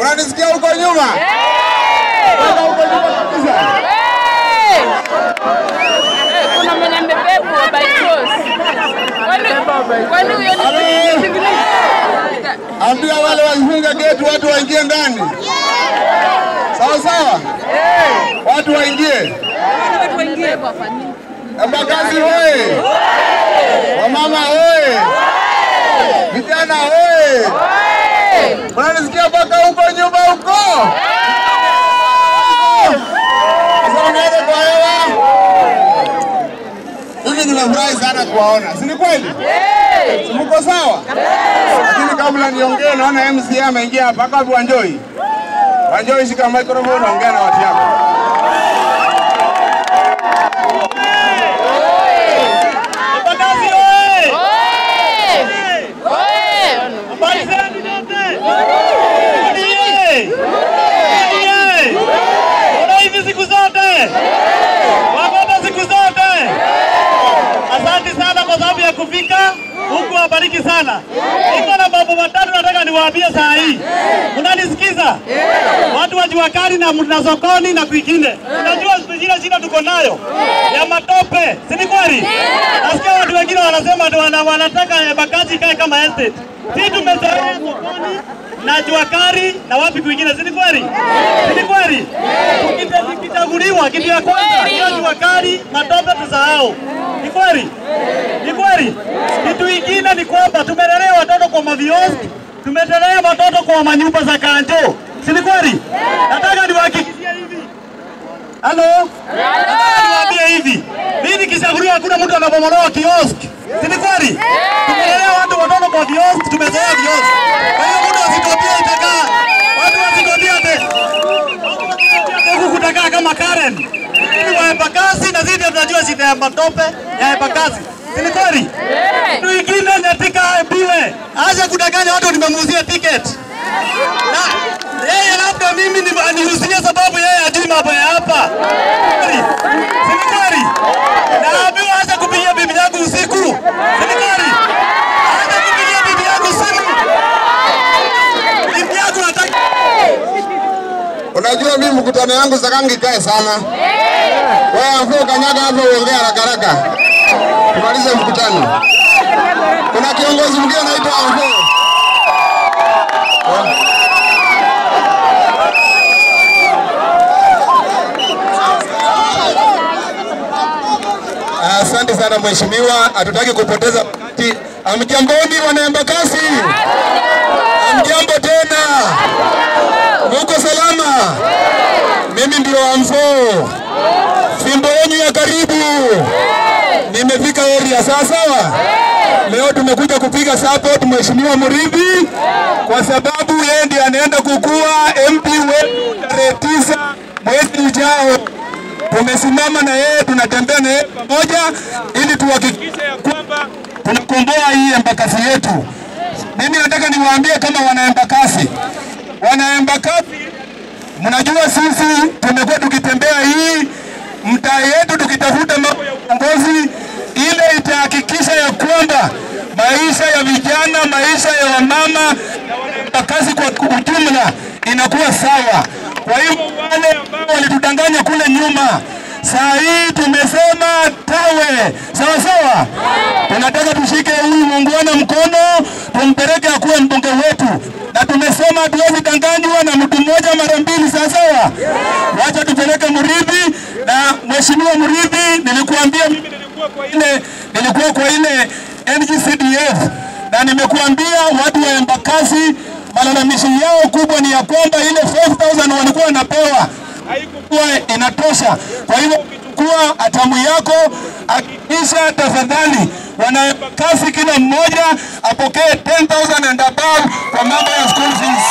Unanisikia huko nyuma? Mpaka huko nyuma kabisa. Kuna mwenye amebebwa by cross. Kwani kwani huyo ni Halo. Ambia wale wafunga geti watu waingie ndani. Sawa sawa? Watu waingie. Embakasi hoye! Wamama hoye! Vijana hoye! Unanisikia mpaka huko nyuma huko? Sasa unaenda kwa hewa. Hivi nimefurahi sana kuwaona, si ni kweli? Si mko sawa? Lakini kabla niongee, naona MCA ameingia hapa. Aka wapi Wanjoi? Wanjoi, shika microphone, ongea na watu yako. Embakasi oye! Oye! Habari zenu nyote? Ndiye! Ndiye! Ona hivi siku zote? Wagoma siku zote? Asante sana kwa sababu ya kufika huku, wabariki sana. Niko na mambo matatu nataka niwaambie saa hii. Unanisikiza? Watu wa jua kali na, na sokoni na kwingine. Unajua ile shida tuko nayo ya matope, si ni kweli? Nasikia watu wengine wanasema ati wana, wanataka Embakasi ikae kama estate. Sisi tumezoea sokoni na jua kali na wapi kwingine, si ni kweli? Si ni kweli? Tukita- Tukichaguliwa kitu ya kwanza hiyo jua kali, matope tusahau. Ni kweli? Ni kweli? Kitu ingine ni kwamba tumelelea watoto kwa mavioski, tumelelea watoto kwa manyumba za kanjo, si ni kweli? Nataka niwahakikishie hivi Halo? Nataka niwaambie hivi. Mimi nikichaguliwa hakuna mtu anabomolewa kiosk. Si ni kweli? Tumelea watu watoto kwa viosk, tumezoea viosk. Kwa hiyo mtu asitopia itakaa. Watu wasitopia te. Watu wasitopia te huku kutakaa kama Karen. Ni wa Embakasi na sisi tunajua shida ya matope ya Embakasi. Si ni kweli? Kitu ingine natika aambiwe. Acha kudanganya watu nimemuuzia ticket. Na yeye labda mimi ni- anihusinie sababu yeye hajui mambo ya hapa. Kweli? Si ni kweli? Naambiwa acha kupigia bibi yangu usiku. Si ni kweli? Acha kupigia bibi yangu simu. Bibi yangu nataka Unajua mimi mkutano yangu sakangi kae sana. Wewe afu kanyaga hapo uongea haraka haraka. Tumalize mkutano. Kuna kiongozi mwingine anaitwa Afo. Asante sana mheshimiwa, hatutaki kupoteza wakati. Amjamboni wana Embakasi, amjambo tena, muko salama? Mimi ndio Amfo, fimbo yenu ya karibu. Nimefika area sawa sawa. Leo tumekuja kupiga support mheshimiwa Muridhi kwa sababu yeye ndiye anaenda kukua MP wetu tarehe tisa mwezi ujao tumesimama na yeye, tunatembea na yeye pamoja ili tuhakikishe ya kwamba tunakomboa hii Embakasi yetu. Mimi nataka niwaambie kama wana Embakasi, wana Embakasi, mnajua sisi tumekuwa tukitembea hii mtaa yetu tukitafuta mambo ya uongozi, ile itahakikisha ya kwamba maisha ya vijana, maisha ya wamama na wana Embakasi kwa ujumla inakuwa sawa. Kwa hivyo wale ambao walitudanganya kule nyuma, saa hii tumesema tawe sawa sawa. Tunataka tushike huyu muungwana mkono, tumpeleke akuwe mbunge wetu, na tumesema hatuwezi danganywa na mtu mmoja mara mbili, sawa sawa. Wacha tupeleke Muridhi na mheshimiwa Muridhi, nilikuambia mimi nilikuwa kwa ile nilikuwa kwa ile NGCDF na nimekuambia watu wa Embakasi malalamishi yao kubwa ni ya kwamba ile 5000 walikuwa wanapewa haikuwa inatosha. Kwa hivyo ukichukua hatamu yako, hakikisha tafadhali wana Embakasi kila mmoja apokee 10000 and above kwa mambo ya school fees.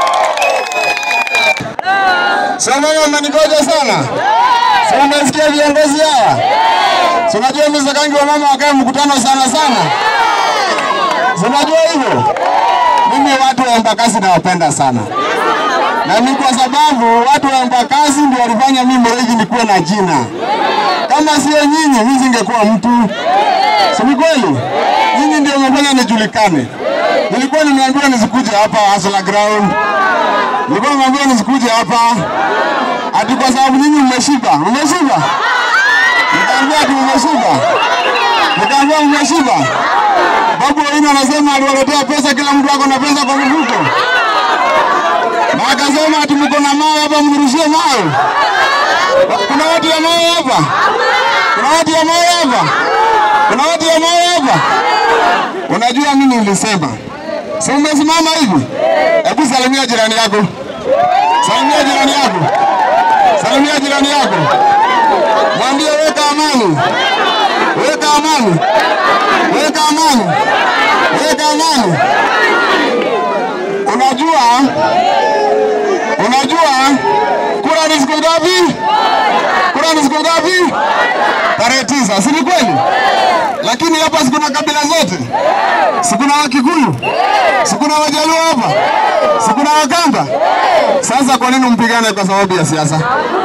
Sasa mnanigoja sana. Sasa unasikia viongozi hawa? Si unajua mimi sakangi wa mama wakae mkutano sana sana. Si unajua hivyo? Mimi watu wa Embakasi nawapenda sana, na ni kwa sababu watu wa Embakasi ndio walifanya mimi Mregi nikuwe na jina. Kama sio nyinyi, mimi singekuwa mtu. Si ni kweli? Nyinyi ndio mmefanya nijulikane. Nilikuwa nimeambiwa nisikuje hapa Hustler Ground, Nilikuwa naambia nisikuje hapa ati kwa sababu nyinyi mmeshiba. Mmeshiba? Nikaambia ati mmeshiba. Nikaambia mmeshiba. Babu Owino anasema aliwaletea pesa, kila mtu ako na pesa kwa mfuko, na akasema ati mko na mawe hapa, mnirushie mawe. Kuna watu ya mawe hapa? Kuna watu ya mawe hapa? Kuna watu ya mawe hapa? Unajua mimi nilisema, si umesimama hivi? Hebu salimia jirani yako, salimia jirani yako, salimia jirani yako, mwambie weka amani, weka amani, weka amani, weka amani. Unajua, unajua kura ni siku ngapi? Kura ni siku ngapi? Tarehe tisa, si ni kweli? Lakini hapa sikuna kabila zote, sikuna Wakikuyu, sikuna Wajaluo hapa, sikuna Wakamba. Sasa kwa nini mpigane kwa sababu ya siasa?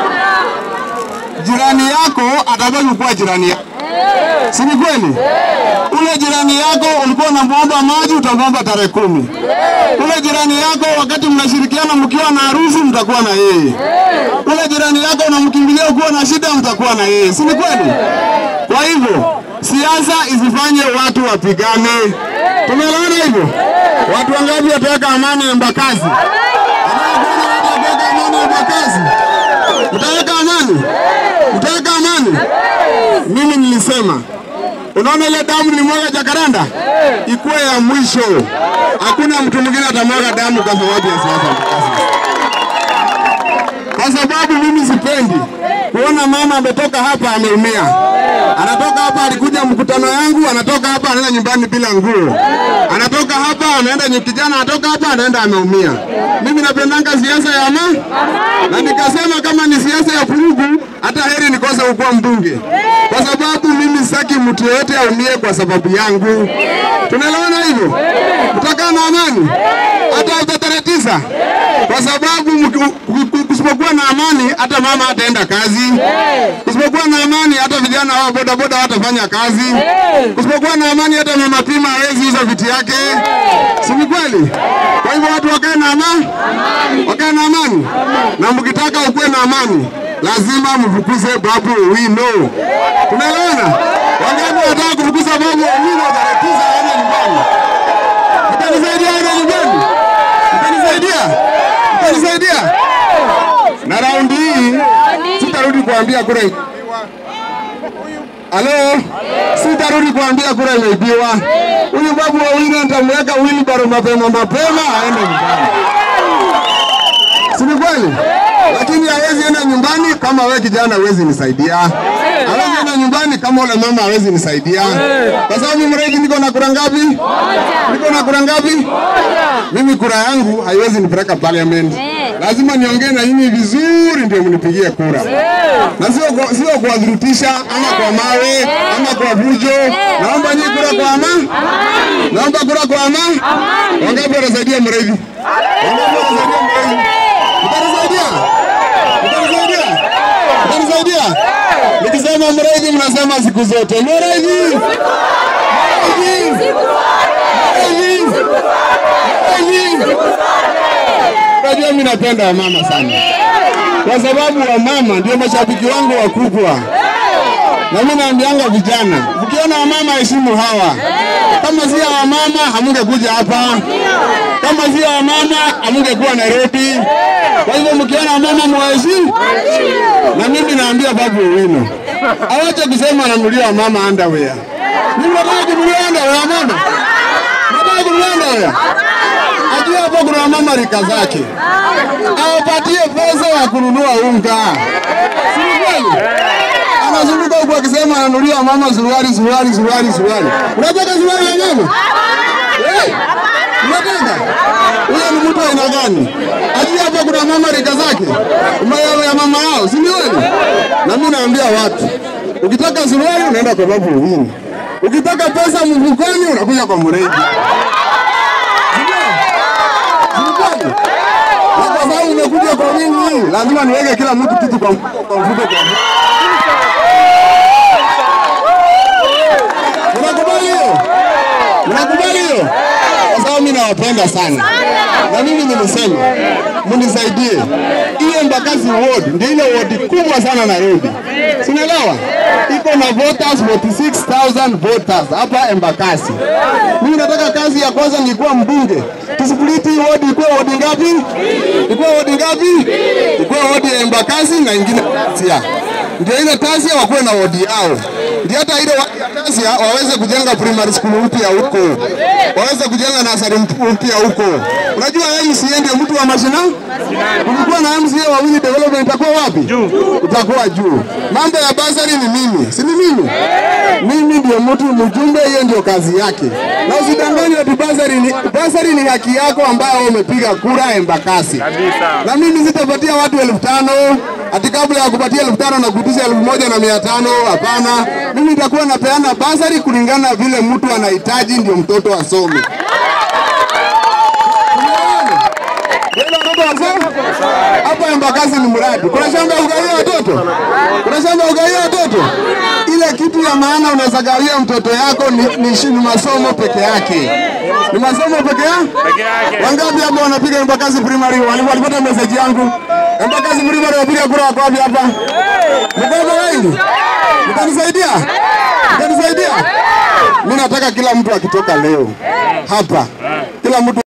Jirani yako atabaki kuwa jirani yako, si ni kweli? Ule jirani yako ulikuwa unamwomba maji, utamwomba tarehe kumi. Ule jirani yako wakati mnashirikiana mkiwa na harusi, mtakuwa na yeye. Ule jirani yako unamkimbilia ukiwa na shida, mtakuwa na yeye, si ni kweli? Kwa hivyo siasa isifanye watu wapigane. Tumeelewana hivyo? Watu wangapi wataweka amani Embakasi? Anayekwenda watu wataweka amani Embakasi? Mtaweka amani? Mtaweka amani? Mimi nilisema Unaona ile damu nilimwaga Jakaranda ikuwe ya mwisho. Hakuna mtu mwingine atamwaga damu kwa sababu ya siasa Embakasi kwa sababu mimi sipendi kuona mama ametoka hapa ameumia. Anatoka hapa alikuja mkutano yangu, anatoka hapa anaenda nyumbani bila nguo, anatoka hapa anaenda nyu- kijana, anatoka hapa anaenda ameumia. Mimi napendanga siasa ya amani, na nikasema kama ni siasa ya vurugu, hata heri nikose kukuwa mbunge, kwa sababu mimi sitaki mtu yeyote aumie kwa sababu yangu. Tunaelewana hivyo? Mtakaa na amani hata hata tarehe tisa, kwa sababu mki- ku- kusipokuwa na amani hata mama hataenda kazi. Kusipokuwa na amani hata vijana wa bodaboda watafanya kazi. Kusipokuwa na amani hata mama pima hawezi uza vitu yake, si ni kweli? Kwa hivyo watu wakae na amani, wakae na amani, na mkitaka ukuwe na amani lazima mfukuze Babu Owino. Tunaelewana? Wangapi wanataka kufukuza Babu Owino tarehe tisa aende nyumbani? Mtanisaidia aende nyumbani? Mtanisaidia? Mtanisaidia? Na raundi hii sitarudi kuambia kura Halo, sitarudi kuambia kura imeibiwa. Huyu Babu Owino nitamweka wheelbarrow mapema mapema aende nyumbani, si ni kweli? Lakini hawezi enda nyumbani kama wewe kijana hawezi nisaidia. Hawezi enda nyumbani kama ule mama hawezi nisaidia, kwa sababu Mregi niko na kura ngapi? Niko na kura ngapi? Mimi kura yangu haiwezi nipeleka parliament. Lazima niongee na nyinyi vizuri ndio mnipigie kura, na sio kwa- sio kuwadhurutisha ama kwa mawe ama kwa vujo. Naomba nyinyi kura kwa amani, naomba kura kwa amani. Wangapi wanasaidia Mregi? Wangapi wanasaidia Mregi? Mtanisaidia? Mtanisaidia? Mtanisaidia? Nikisema Mregi mnasema siku zote Mregi, Mregi, Mregi, Mregi. Unajua mimi napenda wamama sana, kwa sababu wamama ndio mashabiki wangu wakubwa, na mimi naambianga vijana, mkiona wamama heshimu hawa. Kama si ya wamama hamungekuja hapa, kama si ya wamama hamungekuwa Nairobi. Kwa hivyo mkiona wamama mwaheshimu, na mimi naambia Babu Owino awache kusema ananulia wamama underwear. Mimi nataka kunulia underwear ya mama, nataka kunulia underwear ajua hapo kuna wamama rika zake, awapatie pesa ya kununua unga, si ni kweli? Anazunguka huku akisema ananulia mama suruali, suruali, suruali, suruali. Unataka suruali ya mama? Eh? Unataka? Huyo ni mtu aina gani? Ajua hapo kuna mama rika zake, umeelewa ya mama yao, si ni kweli? Na mimi naambia watu, ukitaka suruali unaenda kwa Babu Owino, ukitaka pesa mfukoni unakuja kwa Muregi. Mkwani? Na kwa sababu umekuja kwa wingi, lazima niweke kila mtu kitu kwa mfuko kwa mfuko kwa mfuko. Mnakubali hiyo? Mnakubali hiyo? Kwa sababu mimi nawapenda sana, na mimi nilisema mnisaidie. Ile Embakasi ward ndio ile ward kubwa sana Nairobi, sinaelewa iko na voters 46000 voters hapa Embakasi. Mimi nataka kazi ya kwanza nikuwa mbunge, tusipliti hii ward ikuwe ward ngapi? Ikuwe ward ngapi? Ikuwe ward ya Embakasi na ingine Tasia, ndio ile Tasia wakuwe na ward yao, ndio hata ile ward ya Tasia waweze kujenga primary school mpya huko, waweze kujenga nasari mpya huko. Unajua MCA ndio mtu wa mashinani. Ukikuwa na MCA wawili, development itakuwa wapi? Juu, itakuwa juu. Mambo ya basari ni mimi, si ni mimi? Mimi ndio mtu mjumbe, hiyo ndio kazi yake, na usidanganywe ati basari ni, basari ni haki yako ambayo umepiga kura Embakasi, na mimi sitapatia watu elfu tano ati kabla ya kupatia elfu tano na kuitisha elfu moja na mia tano Hapana, mimi nitakuwa napeana basari kulingana na vile mtu anahitaji, ndio mtoto asome. Wale watoto wasome hapa Embakasi ni mradi. Kuna shamba ya kugawia watoto, kuna shamba ya kugawia watoto. Ile kitu ya maana unaweza gawia mtoto yako ni, ni, shi- ni masomo peke yake, ni masomo peke yake. Wangapi hapa wanapiga Embakasi primary? Wali- Walipata message yangu Embakasi primary wapiga kura wako wapi hapa? Mko hapa wengi? Mtanisaidia? Mtanisaidia? Mimi nataka kila mtu akitoka leo hapa, kila mtu